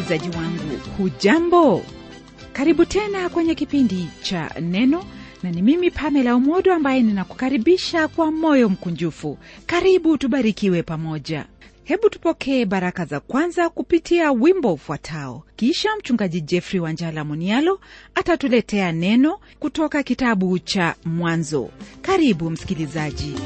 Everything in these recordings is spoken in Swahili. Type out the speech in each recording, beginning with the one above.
msikilizaji wangu hujambo karibu tena kwenye kipindi cha neno na ni mimi pamela umodo ambaye ninakukaribisha kwa moyo mkunjufu karibu tubarikiwe pamoja hebu tupokee baraka za kwanza kupitia wimbo ufuatao kisha mchungaji jeffrey wanjala munialo atatuletea neno kutoka kitabu cha mwanzo karibu msikilizaji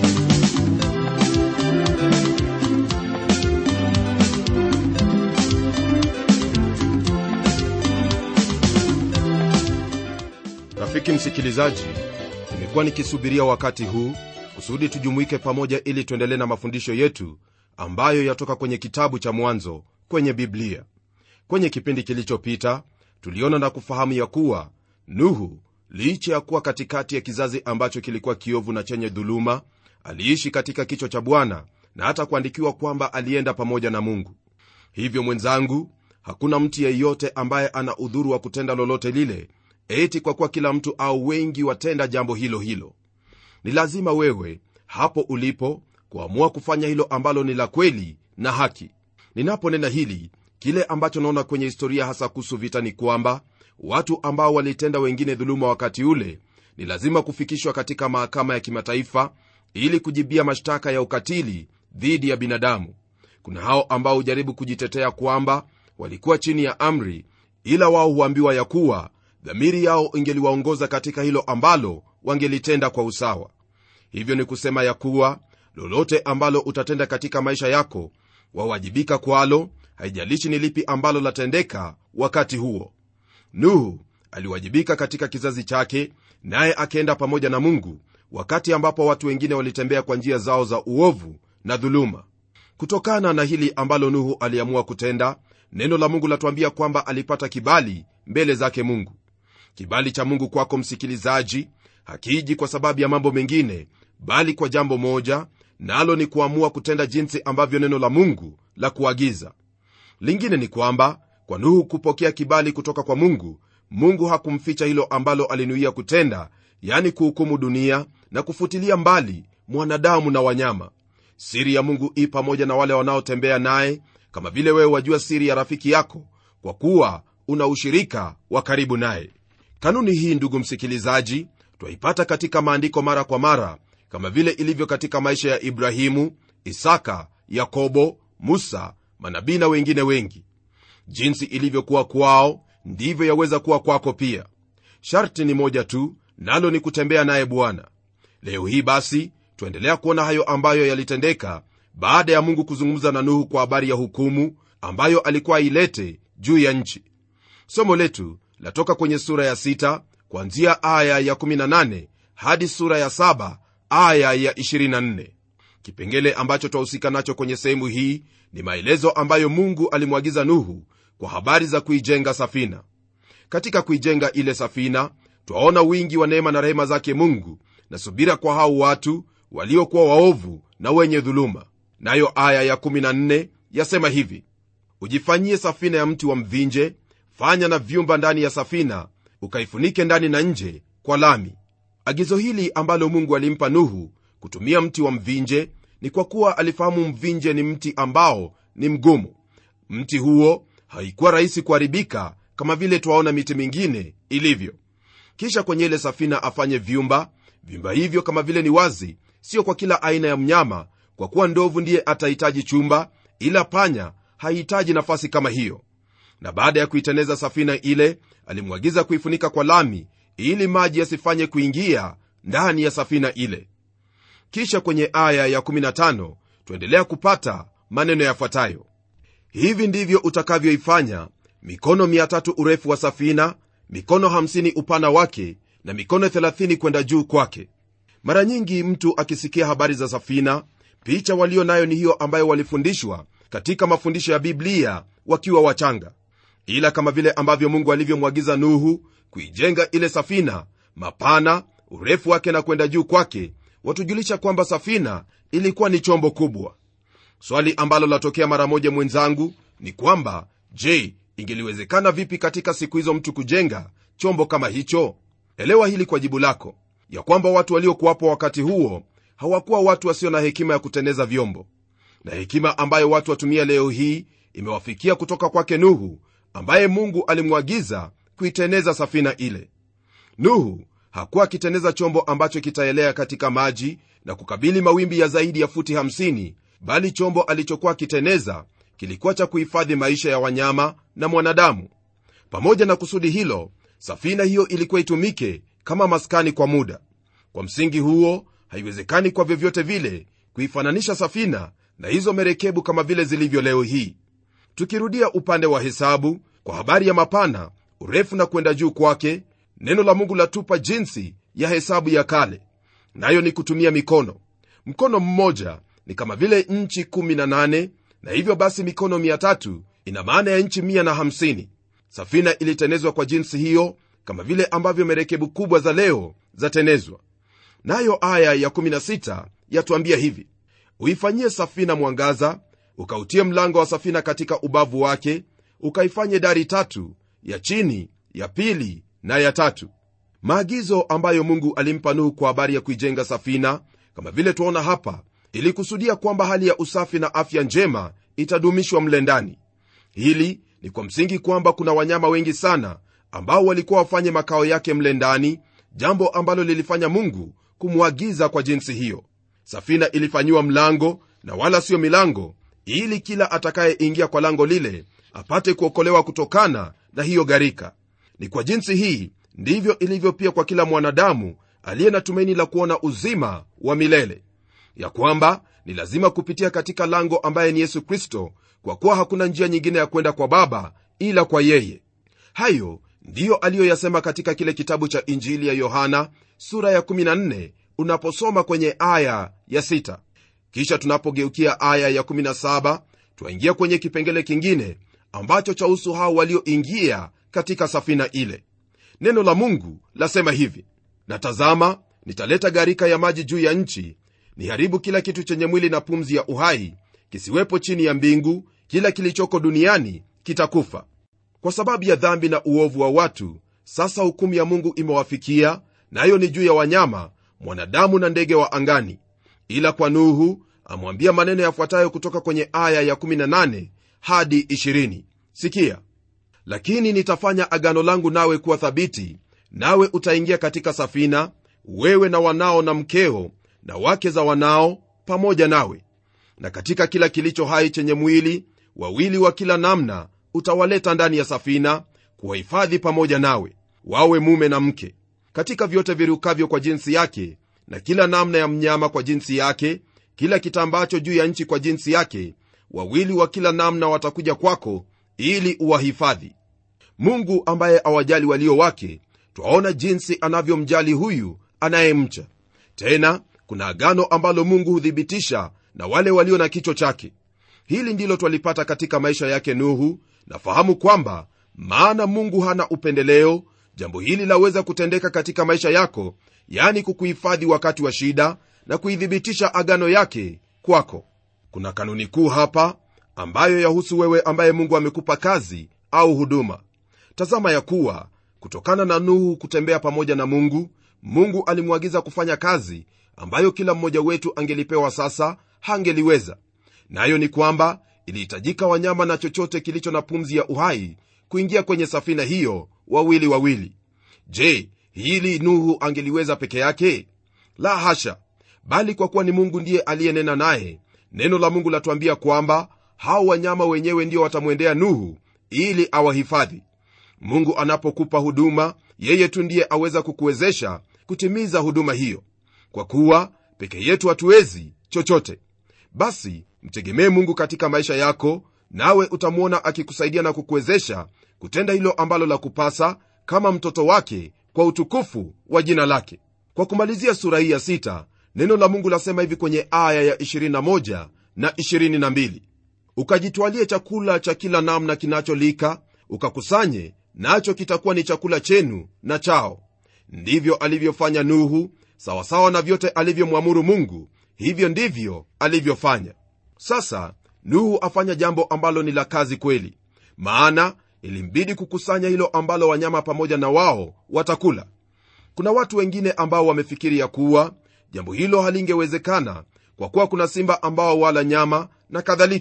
rafiki msikilizaji nimekuwa nikisubiria wakati huu kusudi tujumuike pamoja ili tuendelee na mafundisho yetu ambayo yatoka kwenye kitabu cha mwanzo kwenye biblia kwenye kipindi kilichopita tuliona na kufahamu ya kuwa nuhu licha ya kuwa katikati ya kizazi ambacho kilikuwa kiovu na chenye dhuluma aliishi katika kichwa cha bwana na hata kuandikiwa kwamba alienda pamoja na mungu hivyo mwenzangu hakuna mtu yeyote ambaye ana udhuru wa kutenda lolote lile eti kwa kuwa kila mtu au wengi watenda jambo hilo hilo ni lazima wewe hapo ulipo kuamua kufanya hilo ambalo ni la kweli na haki ninaponena hili kile ambacho naona kwenye historia hasa kuhusu vita ni kwamba watu ambao walitenda wengine dhuluma wakati ule ni lazima kufikishwa katika mahakama ya kimataifa ili kujibia mashtaka ya ukatili dhidi ya binadamu kuna hao ambao hujaribu kujitetea kwamba walikuwa chini ya amri ila wao huambiwa ya kuwa dhamiri yao ingeliwaongoza katika hilo ambalo wangelitenda kwa usawa hivyo ni kusema ya kuwa lolote ambalo utatenda katika maisha yako wawajibika kwalo haijalishi ni lipi ambalo latendeka wakati huo nuhu aliwajibika katika kizazi chake naye akienda pamoja na mungu wakati ambapo watu wengine walitembea kwa njia zao za uovu na dhuluma kutokana na hili ambalo nuhu aliamua kutenda neno la mungu latuambia kwamba alipata kibali mbele zake mungu kibali cha mungu kwako msikilizaji hakiji kwa sababu ya mambo mengine bali kwa jambo moja nalo ni kuamua kutenda jinsi ambavyo neno la mungu la kuagiza lingine ni kwamba kwa nuhu kupokea kibali kutoka kwa mungu mungu hakumficha hilo ambalo alinuia kutenda yani kuhukumu dunia na kufutilia mbali mwanadamu na wanyama siri ya mungu i pamoja na wale wanaotembea naye kama vile wewe wajua siri ya rafiki yako kwa kuwa una ushirika wa karibu naye kanuni hii ndugu msikilizaji twaipata katika maandiko mara kwa mara kama vile ilivyo katika maisha ya ibrahimu isaka yakobo musa manabii na wengine wengi jinsi ilivyokuwa kwao ndivyo yaweza kuwa kwako pia sharti ni moja tu nalo ni kutembea naye bwana leo hii basi twaendelea kuona hayo ambayo yalitendeka baada ya mungu kuzungumza na nuhu kwa habari ya hukumu ambayo alikuwa ailete juu ya nchi somo letu latoka kwenye sura ya 6 kuanzia aya ya 18 hadi sura ya 7 aya ya 24 kipengele ambacho twahusika nacho kwenye sehemu hii ni maelezo ambayo mungu alimwagiza nuhu kwa habari za kuijenga safina katika kuijenga ile safina twaona wingi wa neema na rehema zake mungu na subira kwa hao watu waliokuwa waovu na wenye dhuluma nayo aya ya14 yasema hivi ujifanyie safina ya mti wa mvinje fanya na vyumba ndani ya safina ukaifunike ndani na nje kwa lami agizo hili ambalo mungu alimpa nuhu kutumia mti wa mvinje ni kwa kuwa alifahamu mvinje ni mti ambao ni mgumu mti huo haikuwa rahisi kuharibika kama vile twaona miti mingine ilivyo kisha kwenye ile safina afanye vyumba vyumba hivyo kama vile ni wazi sio kwa kila aina ya mnyama kwa kuwa ndovu ndiye atahitaji chumba ila panya hahitaji nafasi kama hiyo na baada ya kuiteneza safina ile alimwagiza kuifunika kwa lami ili maji yasifanye kuingia ndani ya safina ile kisha kwenye aya ya15 tuendelea kupata maneno yafuatayo hivi ndivyo utakavyoifanya mikono 3 urefu wa safina mikono 50 upana wake na mikono 30 kwenda juu kwake mara nyingi mtu akisikia habari za safina picha walio nayo ni hiyo ambayo walifundishwa katika mafundisho ya biblia wakiwa wachanga ila kama vile ambavyo mungu alivyomwagiza nuhu kuijenga ile safina mapana urefu wake na kwenda juu kwake watujulisha kwamba safina ilikuwa ni chombo kubwa swali ambalo latokea mara moja mwenzangu ni kwamba je ingeliwezekana vipi katika siku hizo mtu kujenga chombo kama hicho elewa hili kwa jibu lako ya kwamba watu waliokuwapo wakati huo hawakuwa watu wasio na hekima ya kutendeza vyombo na hekima ambayo watu watumia leo hii imewafikia kutoka kwake nuhu ambaye mungu alimwagiza kuiteneza safina ile nuhu hakuwa akiteneza chombo ambacho kitaelea katika maji na kukabili mawimbi ya zaidi ya futi 50 bali chombo alichokuwa akiteneza kilikuwa cha kuhifadhi maisha ya wanyama na mwanadamu pamoja na kusudi hilo safina hiyo ilikuwa itumike kama maskani kwa muda kwa msingi huo haiwezekani kwa vyovyote vile kuifananisha safina na hizo merekebu kama vile zilivyo leo hii tukirudia upande wa hesabu kwa habari ya mapana urefu na kwenda juu kwake neno la mungu latupa jinsi ya hesabu ya kale nayo ni kutumia mikono mkono mmoja ni kama vile nchi 18 na hivyo basi mikono 300 ina maana ya nchi 150 safina ilitenezwa kwa jinsi hiyo kama vile ambavyo merekebu kubwa za leo zatenezwa nayo aya ya 16 yatuambia hivi uifanyie safina mwangaza ukautie mlango wa safina katika ubavu wake ukaifanye dari tatu ya chini ya pili na ya tatu maagizo ambayo mungu alimpa nuhu kwa habari ya kuijenga safina kama vile tuaona hapa ilikusudia kwamba hali ya usafi na afya njema itadumishwa mle ndani hili ni kwa msingi kwamba kuna wanyama wengi sana ambao walikuwa wafanye makao yake mle ndani jambo ambalo lilifanya mungu kumwagiza kwa jinsi hiyo safina ilifanyiwa mlango na wala siyo milango ili kila atakayeingia kwa lango lile apate kuokolewa kutokana na hiyo gharika ni kwa jinsi hii ndivyo ilivyo pia kwa kila mwanadamu aliye na tumaini la kuona uzima wa milele ya kwamba ni lazima kupitia katika lango ambaye ni yesu kristo kwa kuwa hakuna njia nyingine ya kwenda kwa baba ila kwa yeye hayo ndiyo aliyoyasema katika kile kitabu cha injili ya yohana sura ya 14 unaposoma kwenye aya ya 6 kisha tunapogeukia aya ya 17 twaingia kwenye kipengele kingine ambacho chahusu hao walioingia katika safina ile neno la mungu lasema hivi na tazama nitaleta gharika ya maji juu ya nchi niharibu kila kitu chenye mwili na pumzi ya uhai kisiwepo chini ya mbingu kila kilichoko duniani kitakufa kwa sababu ya dhambi na uovu wa watu sasa hukumu ya mungu imewafikia nayo na ni juu ya wanyama mwanadamu na ndege wa angani ila kwa nuhu amwambia maneno yafuatayo kutoka kwenye aya ya 18 hadi 20 sikia lakini nitafanya agano langu nawe kuwa thabiti nawe utaingia katika safina wewe na wanao na mkeo na wake za wanao pamoja nawe na katika kila kilicho hai chenye mwili wawili wa kila namna utawaleta ndani ya safina kuwahifadhi pamoja nawe wawe mume na mke katika vyote virukavyo kwa jinsi yake na kila namna ya mnyama kwa jinsi yake kila kitambacho juu ya nchi kwa jinsi yake wawili wa kila namna watakuja kwako ili uwahifadhi mungu ambaye awajali walio wake twaona jinsi anavyomjali huyu anayemcha tena kuna agano ambalo mungu huthibitisha na wale walio na kichwa chake hili ndilo twalipata katika maisha yake nuhu nafahamu kwamba maana mungu hana upendeleo jambo hili laweza kutendeka katika maisha yako yani kukuhifadhi wakati wa shida na kuithibitisha agano yake kwako kuna kanuni kuu hapa ambayo yahusu wewe ambaye mungu amekupa kazi au huduma tazama ya kuwa kutokana na nuhu kutembea pamoja na mungu mungu alimwagiza kufanya kazi ambayo kila mmoja wetu angelipewa sasa hangeliweza nayo na ni kwamba ilihitajika wanyama na chochote kilicho na pumzi ya uhai kuingia kwenye safina hiyo wawili wawili je hili nuhu angeliweza peke yake la hasha bali kwa kuwa ni mungu ndiye aliyenena naye neno la mungu latuambia kwamba hao wanyama wenyewe ndio watamwendea nuhu ili awahifadhi mungu anapokupa huduma yeye tu ndiye aweza kukuwezesha kutimiza huduma hiyo kwa kuwa peke yetu hatuwezi chochote basi mtegemee mungu katika maisha yako nawe utamwona akikusaidia na kukuwezesha kutenda hilo ambalo la kupasa kama mtoto wake kwa utukufu wa jina lake kwa kumalizia sura hii ya sita neno la mungu lasema hivi kwenye aya ya 21 na 22 ukajitwalie chakula cha kila namna kinacholika ukakusanye nacho kitakuwa ni chakula chenu na chao ndivyo alivyofanya nuhu sawasawa na vyote alivyomwamuru mungu hivyo ndivyo alivyofanya sasa nuhu afanya jambo ambalo ni la kazi kweli maana ilimbidi kukusanya hilo ambalo wanyama pamoja na wao watakula kuna watu wengine ambao wamefikiri ya kuwa jambo hilo halingewezekana kwa kuwa kuna simba ambao wala nyama na kadhalika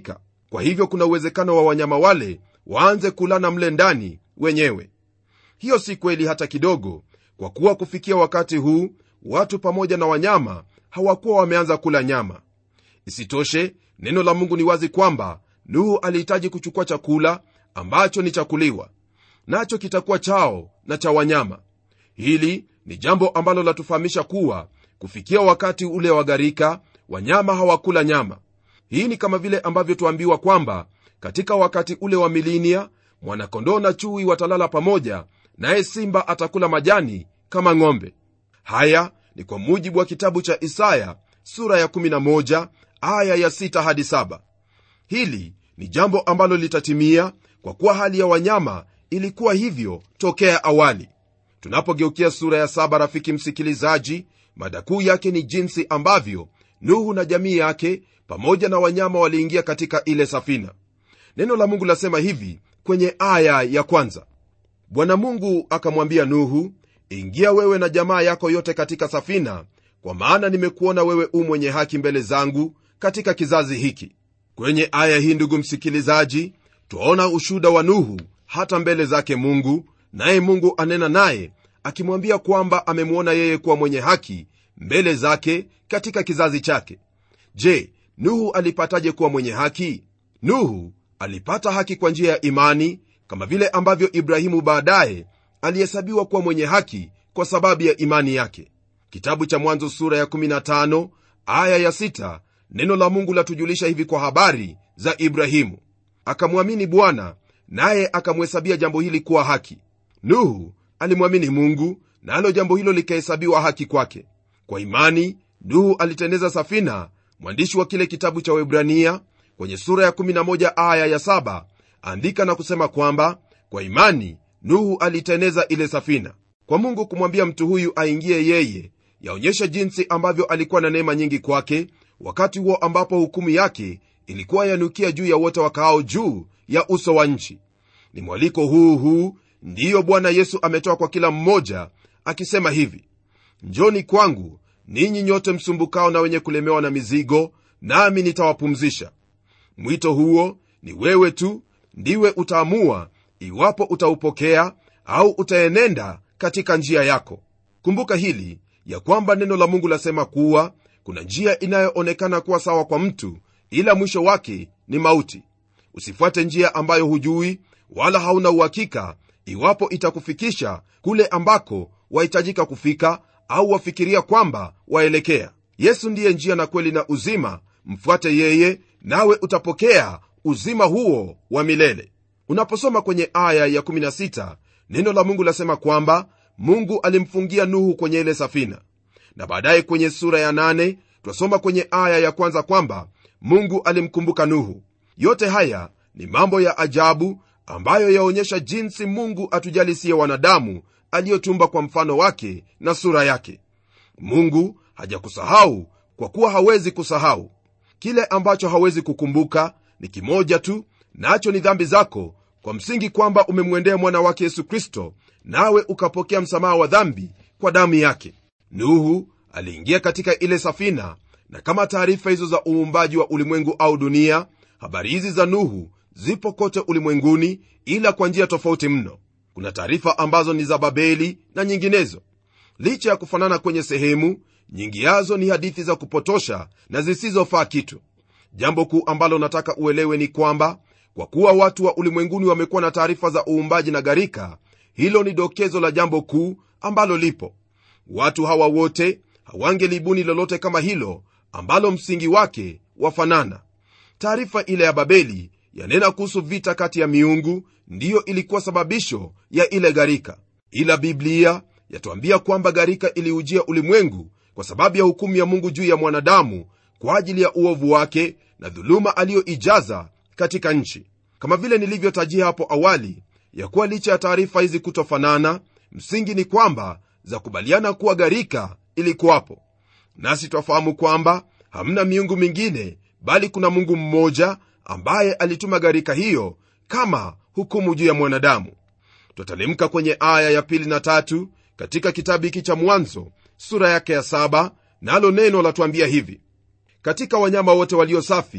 kwa hivyo kuna uwezekano wa wanyama wale waanze kulana mle ndani wenyewe hiyo si kweli hata kidogo kwa kuwa kufikia wakati huu watu pamoja na wanyama hawakuwa wameanza kula nyama isitoshe neno la mungu ni wazi kwamba nuhu alihitaji kuchukua chakula ambacho ni chakuliwa nacho kitakuwa chao na cha wanyama hili ni jambo ambalo latufahamisha kuwa kufikia wakati ule wa gharika wanyama hawakula nyama hii ni kama vile ambavyo tuambiwa kwamba katika wakati ule wa milinia mwanakondoo na chui watalala pamoja naye simba atakula majani kama ng'ombe haya ni kwa mujibu wa kitabu cha isaya sura ya 11 aya ya 6 hadi 7 hili ni jambo ambalo litatimia kwa kuwa hali ya wanyama ilikuwa hivyo tokea awali tunapogeukia sura ya saba rafiki msikilizaji mada kuu yake ni jinsi ambavyo nuhu na jamii yake pamoja na wanyama waliingia katika ile safina neno la mungu lasema hivi kwenye aya ya kwanza bwana mungu akamwambia nuhu ingia wewe na jamaa yako yote katika safina kwa maana nimekuona wewe u mwenye haki mbele zangu katika kizazi hiki kwenye aya hii ndugu msikilizaji twaona ushuda wa nuhu hata mbele zake mungu naye mungu anena naye akimwambia kwamba amemwona yeye kuwa mwenye haki mbele zake katika kizazi chake je nuhu alipataje kuwa mwenye haki nuhu alipata haki kwa njia ya imani kama vile ambavyo ibrahimu baadaye alihesabiwa kuwa mwenye haki kwa sababu ya imani yake kitabu cha mwanzo sura ya 15 aya ya 6 neno la mungu latujulisha hivi kwa habari za ibrahimu akamwamini bwana naye akamhesabia jambo hili kuwa haki nuhu alimwamini mungu nalo na jambo hilo likahesabiwa haki kwake kwa imani nuhu alitendeza safina mwandishi wa kile kitabu cha webrania kwenye sura ya 11 aya ya 7 andika na kusema kwamba kwa imani nuhu aliteneza ile safina kwa mungu kumwambia mtu huyu aingie yeye yaonyesha jinsi ambavyo alikuwa na neema nyingi kwake wakati huo ambapo hukumu yake ilikuwa yanukia juu ya wote wakaao juu ya uso wa nchi ni mwaliko huu huu ndiyo bwana yesu ametoa kwa kila mmoja akisema hivi njoni kwangu ninyi nyote msumbukao na wenye kulemewa na mizigo nami nitawapumzisha mwito huo ni wewe tu ndiwe utaamua iwapo utaupokea au utaenenda katika njia yako kumbuka hili ya kwamba neno la mungu lasema kuwa kuna njia inayoonekana kuwa sawa kwa mtu ila mwisho wake ni mauti usifuate njia ambayo hujui wala hauna uhakika iwapo itakufikisha kule ambako wahitajika kufika au wafikiria kwamba waelekea yesu ndiye njia na kweli na uzima mfuate yeye nawe utapokea uzima huo wa milele unaposoma kwenye aya ya 16 neno la mungu lasema kwamba mungu alimfungia nuhu kwenye ile safina na baadaye kwenye sura ya 8 twasoma kwenye aya ya kwanza kwamba mungu alimkumbuka nuhu yote haya ni mambo ya ajabu ambayo yaonyesha jinsi mungu atujali siye wanadamu aliyotumba kwa mfano wake na sura yake mungu hajakusahau kwa kuwa hawezi kusahau kile ambacho hawezi kukumbuka ni kimoja tu nacho ni dhambi zako kwa msingi kwamba umemwendea mwana wake yesu kristo nawe ukapokea msamaha wa dhambi kwa damu yake nuhu aliingia katika ile safina na kama taarifa hizo za uumbaji wa ulimwengu au dunia habari hizi za nuhu zipo kote ulimwenguni ila kwa njia tofauti mno kuna taarifa ambazo ni za babeli na nyinginezo licha ya kufanana kwenye sehemu nyingi yazo ni hadithi za kupotosha na zisizofaa kitu jambo kuu ambalo nataka uelewe ni kwamba kwa kuwa watu wa ulimwenguni wamekuwa na taarifa za uumbaji na gharika hilo ni dokezo la jambo kuu ambalo lipo watu hawa wote hawangelibuni lolote kama hilo ambalo msingi wake wafanana taarifa ile ya babeli yanena kuhusu vita kati ya miungu ndiyo ilikuwa sababisho ya ile gharika ila biblia yatuambia kwamba gharika iliujia ulimwengu kwa sababu ya hukumu ya mungu juu ya mwanadamu kwa ajili ya uovu wake na dhuluma aliyoijaza katika nchi kama vile nilivyotajia hapo awali ya kuwa licha ya taarifa hizi kutofanana msingi ni kwamba za kubaliana kuwa gharika ilikuwapo nasi twafahamu kwamba hamna miungu mingine bali kuna mungu mmoja ambaye alituma gharika hiyo kama hukumu juu ya mwanadamu twatalemka kwenye aya ya pili na tatu katika kitabu hiki cha mwanzo sura yake ya saba nalo neno latuambia hivi katika wanyama wote walio safi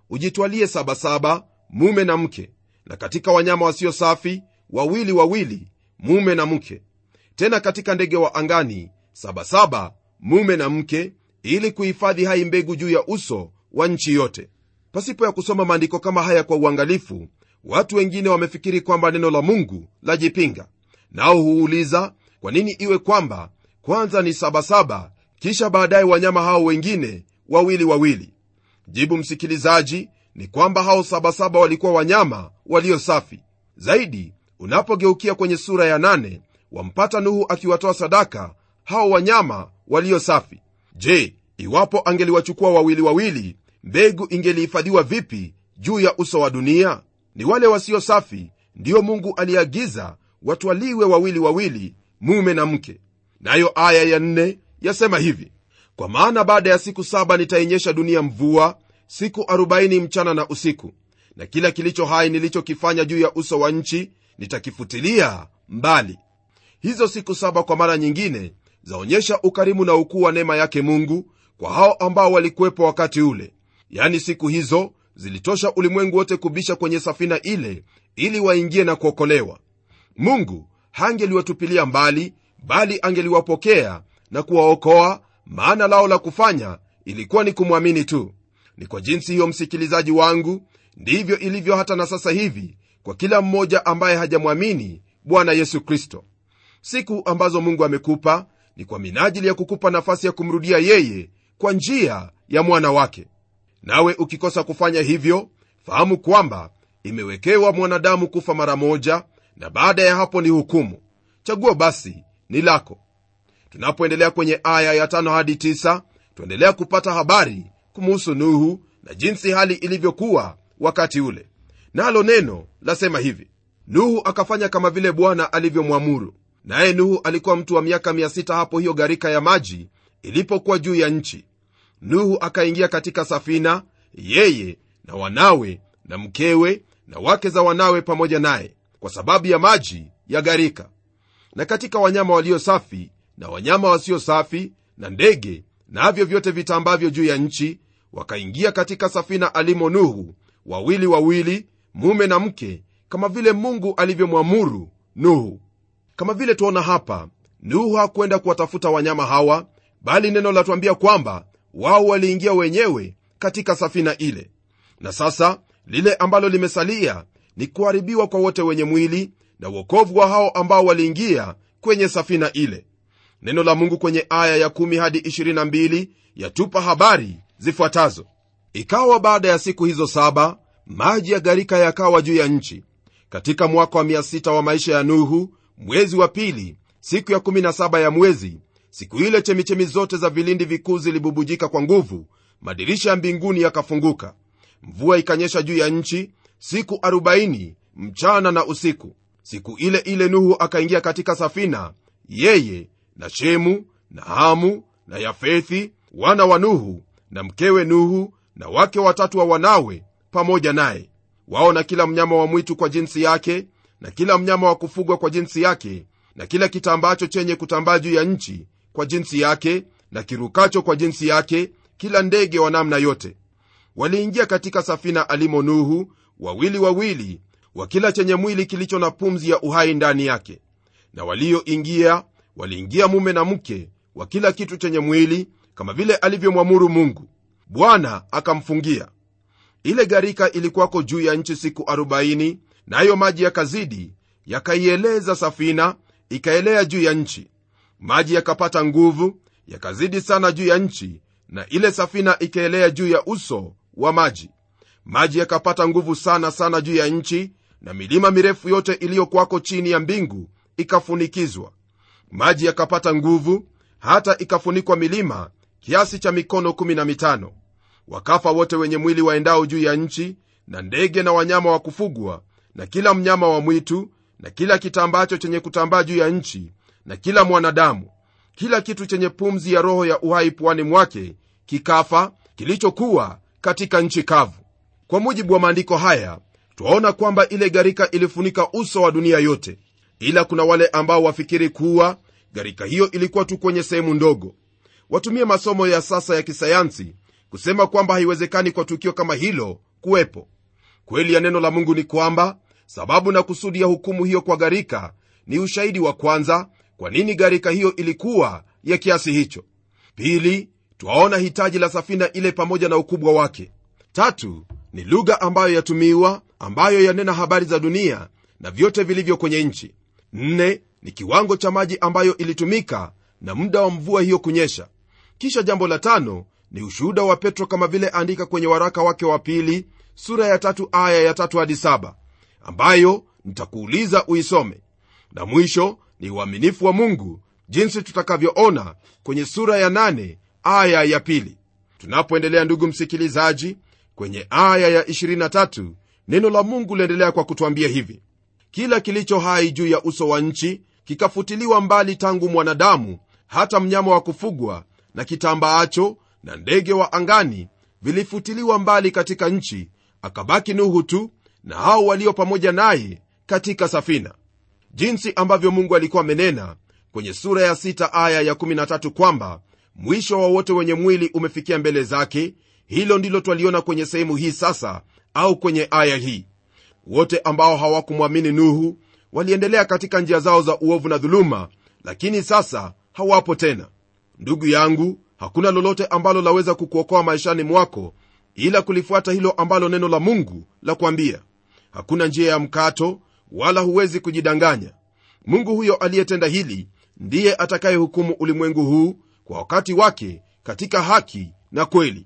ujitwalie sabasaba mume na mke na katika wanyama wasio safi wawili wawili mume na mke tena katika ndege wa angani sabasaba mume na mke ili kuhifadhi hai mbegu juu ya uso wa nchi yote pasipo ya kusoma maandiko kama haya kwa uangalifu watu wengine wamefikiri kwamba neno la mungu lajipinga nao huuliza kwa nini iwe kwamba kwanza ni sabasaba kisha baadaye wanyama hao wengine wawili wawili jibu msikilizaji ni kwamba hao sabasaba walikuwa wanyama walio safi zaidi unapogeukia kwenye sura ya nane wampata nuhu akiwatoa sadaka hao wanyama walio safi je iwapo angeliwachukua wawili wawili mbegu ingelihifadhiwa vipi juu ya uso wa dunia ni wale wasio safi ndiyo mungu aliagiza watwaliwe wawili wawili mume na mke nayo aya ya nne yasema hivi kwa maana baada ya siku saba nitainyesha dunia mvua siku 40 mchana na usiku na kila kilicho hai nilichokifanya juu ya uso wa nchi nitakifutilia mbali hizo siku saba kwa mara nyingine zaonyesha ukarimu na ukuu wa neema yake mungu kwa hao ambao walikuwepo wakati ule yani siku hizo zilitosha ulimwengu wote kubisha kwenye safina ile ili waingie na kuokolewa mungu hangeliwatupilia mbali bali angeliwapokea na kuwaokoa maana lao la kufanya ilikuwa ni kumwamini tu ni kwa jinsi hiyo msikilizaji wangu ndivyo ilivyo hata na sasa hivi kwa kila mmoja ambaye hajamwamini bwana yesu kristo siku ambazo mungu amekupa ni kwa minajili ya kukupa nafasi ya kumrudia yeye kwa njia ya mwana wake nawe ukikosa kufanya hivyo fahamu kwamba imewekewa mwanadamu kufa mara moja na baada ya hapo ni hukumu chaguo basi ni lako tunapoendelea kwenye aya ya tano hadi tisa tuendelea kupata habari kumuhusu nuhu na jinsi hali ilivyokuwa wakati ule nalo neno lasema hivi nuhu akafanya kama vile bwana alivyomwamuru naye nuhu alikuwa mtu wa miaka 6 hapo hiyo gharika ya maji ilipokuwa juu ya nchi nuhu akaingia katika safina yeye na wanawe na mkewe na wake za wanawe pamoja naye kwa sababu ya maji ya gharika na katika wanyama walio safi na wanyama wasio safi na ndege navyo na vyote vitambavyo juu ya nchi wakaingia katika safina alimo nuhu wawili wawili mume na mke kama vile mungu alivyomwamuru nuhu kama vile tuona hapa nuhu hakwenda kuwatafuta wanyama hawa bali neno latuambia kwamba wao waliingia wenyewe katika safina ile na sasa lile ambalo limesalia ni kuharibiwa kwa wote wenye mwili na uokovu wa hao ambao waliingia kwenye safina ile neno la mungu kwenye aya ya 1 hadi 22 yatupa habari zifuatazo ikawa baada ya siku hizo saba maji ya gharika yakawa juu ya nchi katika mwaka wa 6 wa maisha ya nuhu mwezi wa pili siku ya 17 ya mwezi siku ile chemichemi zote za vilindi vikuu zilibubujika kwa nguvu madirisha ya mbinguni yakafunguka mvua ikanyesha juu ya nchi siku 40 mchana na usiku siku ile ile nuhu akaingia katika safina yeye na shemu na hamu na yafethi wana wa nuhu na mkewe nuhu na wake watatu wa wanawe pamoja naye wao na kila mnyama wa mwitu kwa jinsi yake na kila mnyama wa kufugwa kwa jinsi yake na kila kitambacho chenye kutambaa juu ya nchi kwa jinsi yake na kirukacho kwa jinsi yake kila ndege wa namna yote waliingia katika safina alimo nuhu wawili wawili wa kila chenye mwili kilicho na pumzi ya uhai ndani yake na walioingia waliingia mume na mke wa kila kitu chenye mwili kama vile alivyomwamuru mungu bwana akamfungia ile gharika ilikuwako juu ya nchi siku 40 nayo na maji yakazidi yakaieleza safina ikaelea juu ya nchi maji yakapata nguvu yakazidi sana juu ya nchi na ile safina ikaelea juu ya uso wa maji maji yakapata nguvu sana sana juu ya nchi na milima mirefu yote iliyokwako chini ya mbingu ikafunikizwa maji yakapata nguvu hata ikafunikwa milima kiasi cha mikono 15 wakafa wote wenye mwili waendao juu ya nchi na ndege na wanyama wa kufugwa na kila mnyama wa mwitu na kila kitambacho chenye kutambaa juu ya nchi na kila mwanadamu kila kitu chenye pumzi ya roho ya uhai puani mwake kikafa kilichokuwa katika nchi kavu kwa mujibu wa maandiko haya twaona kwamba ile gharika ilifunika uso wa dunia yote ila kuna wale ambao wafikiri kuwa gharika hiyo ilikuwa tu kwenye sehemu ndogo watumie masomo ya sasa ya kisayansi kusema kwamba haiwezekani kwa tukio kama hilo kuwepo kweli ya neno la mungu ni kwamba sababu na kusudi ya hukumu hiyo kwa gharika ni ushahidi wa kwanza kwa nini gharika hiyo ilikuwa ya kiasi hicho pili twaona hitaji la safina ile pamoja na ukubwa wake tatu ni lugha ambayo yatumiwa ambayo yanena habari za dunia na vyote vilivyo kwenye nchi nne ni kiwango cha maji ambayo ilitumika na muda wa mvua hiyo kunyesha kisha jambo la tano ni ushuhuda wa petro kama vile andika kwenye waraka wake wa pili sura ya tatu aya ya tatu hadi saba ambayo nitakuuliza uisome na mwisho ni uaminifu wa mungu jinsi tutakavyoona kwenye sura ya nane aya ya pili tunapoendelea ndugu msikilizaji kwenye aya ya 23 neno la mungu liendelea kwa kutwambia hivi kila kilicho hai juu ya uso wa nchi kikafutiliwa mbali tangu mwanadamu hata mnyama wa kufugwa na kitambaacho na ndege wa angani vilifutiliwa mbali katika nchi akabaki nuhu tu na hao walio pamoja naye katika safina jinsi ambavyo mungu alikuwa amenena kwenye sura ya 6 aya ya 13 kwamba mwisho wa wote wenye mwili umefikia mbele zake hilo ndilo twaliona kwenye sehemu hii sasa au kwenye aya hii wote ambao hawakumwamini nuhu waliendelea katika njia zao za uovu na dhuluma lakini sasa hawapo tena ndugu yangu hakuna lolote ambalo laweza kukuokoa maishani mwako ila kulifuata hilo ambalo neno la mungu la kuambia hakuna njia ya mkato wala huwezi kujidanganya mungu huyo aliyetenda hili ndiye atakayehukumu ulimwengu huu kwa wakati wake katika haki na kweli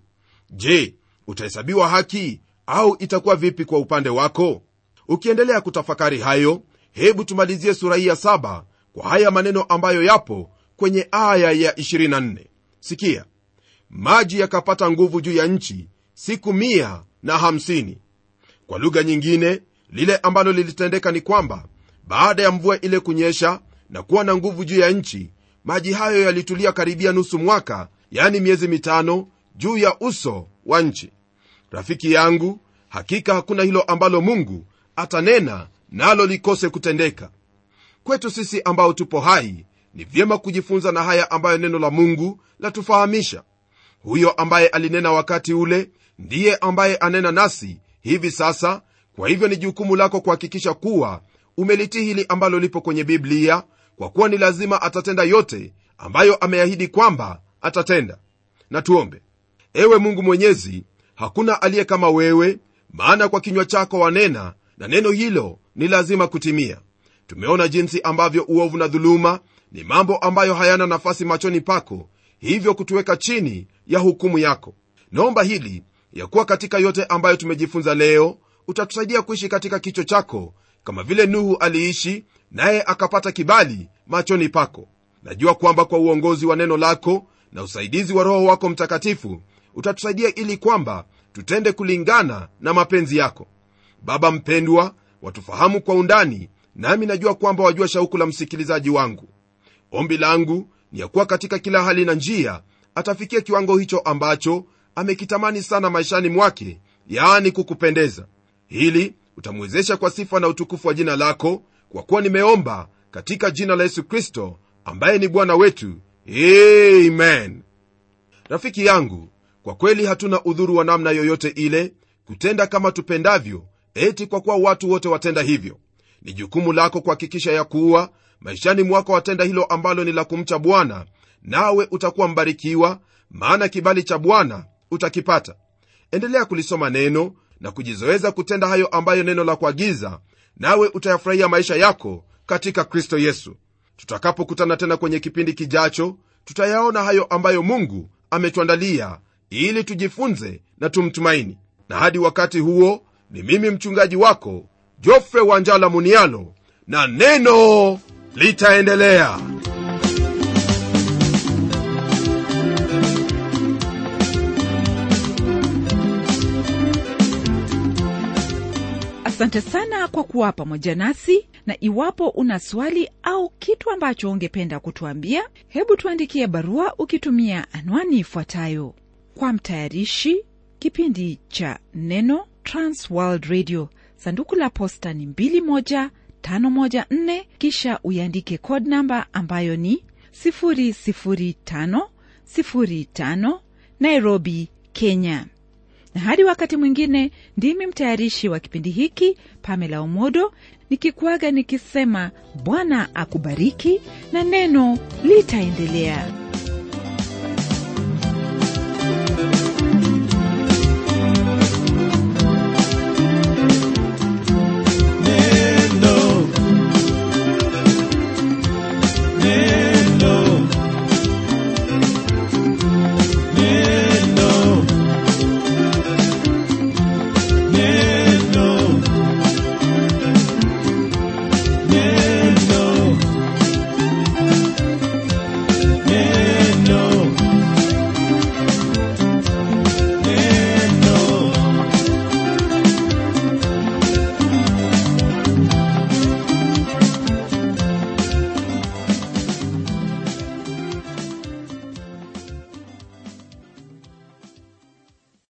je utahesabiwa haki au itakuwa vipi kwa upande wako ukiendelea kutafakari hayo hebu tumalizie sura hii ya saba kwa haya maneno ambayo yapo kwenye aya ya 24 sikia maji yakapata nguvu juu ya nchi siku mia na hamsini kwa lugha nyingine lile ambalo lilitendeka ni kwamba baada ya mvua ile kunyesha na kuwa na nguvu juu ya nchi maji hayo yalitulia karibia nusu mwaka yani miezi mitano juu ya uso wa nchi rafiki yangu hakika hakuna hilo ambalo mungu atanena nalo likose kutendeka kwetu sisi ambao tupo hai ni vyema kujifunza na haya ambayo neno la mungu latufahamisha huyo ambaye alinena wakati ule ndiye ambaye anena nasi hivi sasa kwa hivyo ni jukumu lako kuhakikisha kuwa umelitii hili ambalo lipo kwenye biblia kwa kuwa ni lazima atatenda yote ambayo ameahidi kwamba atatenda na tuombe ewe mungu mwenyezi hakuna aliye kama wewe maana kwa kinywa chako wanena na neno hilo ni lazima kutimia tumeona jinsi ambavyo uovu na dhuluma ni mambo ambayo hayana nafasi machoni pako hivyo kutuweka chini ya hukumu yako naomba hili ya kuwa katika yote ambayo tumejifunza leo utatusaidia kuishi katika kicho chako kama vile nuhu aliishi naye akapata kibali machoni pako najua kwamba kwa uongozi wa neno lako na usaidizi wa roho wako mtakatifu utatusaidia ili kwamba tutende kulingana na mapenzi yako baba mpendwa watufahamu kwa undani nami najua kwamba wajua shauku la msikilizaji wangu ombi langu ni ya kuwa katika kila hali na njia atafikia kiwango hicho ambacho amekitamani sana maishani mwake yaani kukupendeza hili utamwezesha kwa sifa na utukufu wa jina lako kwa kuwa nimeomba katika jina la yesu kristo ambaye ni bwana wetu amen rafiki yangu kwa kweli hatuna udhuru wa namna yoyote ile kutenda kama tupendavyo eti kwa kuwa watu wote watenda hivyo ni jukumu lako kuhakikisha ya kuwa maishani mwako watenda hilo ambalo ni la kumcha bwana nawe utakuwa mbarikiwa maana kibali cha bwana utakipata endelea kulisoma neno na kujizoeza kutenda hayo ambayo neno la kuagiza nawe utayafurahia maisha yako katika kristo yesu tutakapokutana tena kwenye kipindi kijacho tutayaona hayo ambayo mungu ametuandalia ili tujifunze na tumtumaini na hadi wakati huo ni mimi mchungaji wako jofre wanjala munialo na neno litaendelea asante sana kwa kuwa pamoja nasi na iwapo una swali au kitu ambacho ungependa kutuambia hebu tuandikie barua ukitumia anwani ifuatayo kwa mtayarishi kipindi cha neno transworld radio sanduku la posta ni 21514 kisha uiandike code namba ambayo ni 00505 nairobi kenya na hadi wakati mwingine ndimi mtayarishi wa kipindi hiki pamela omodo nikikuaga nikisema bwana akubariki na neno litaendelea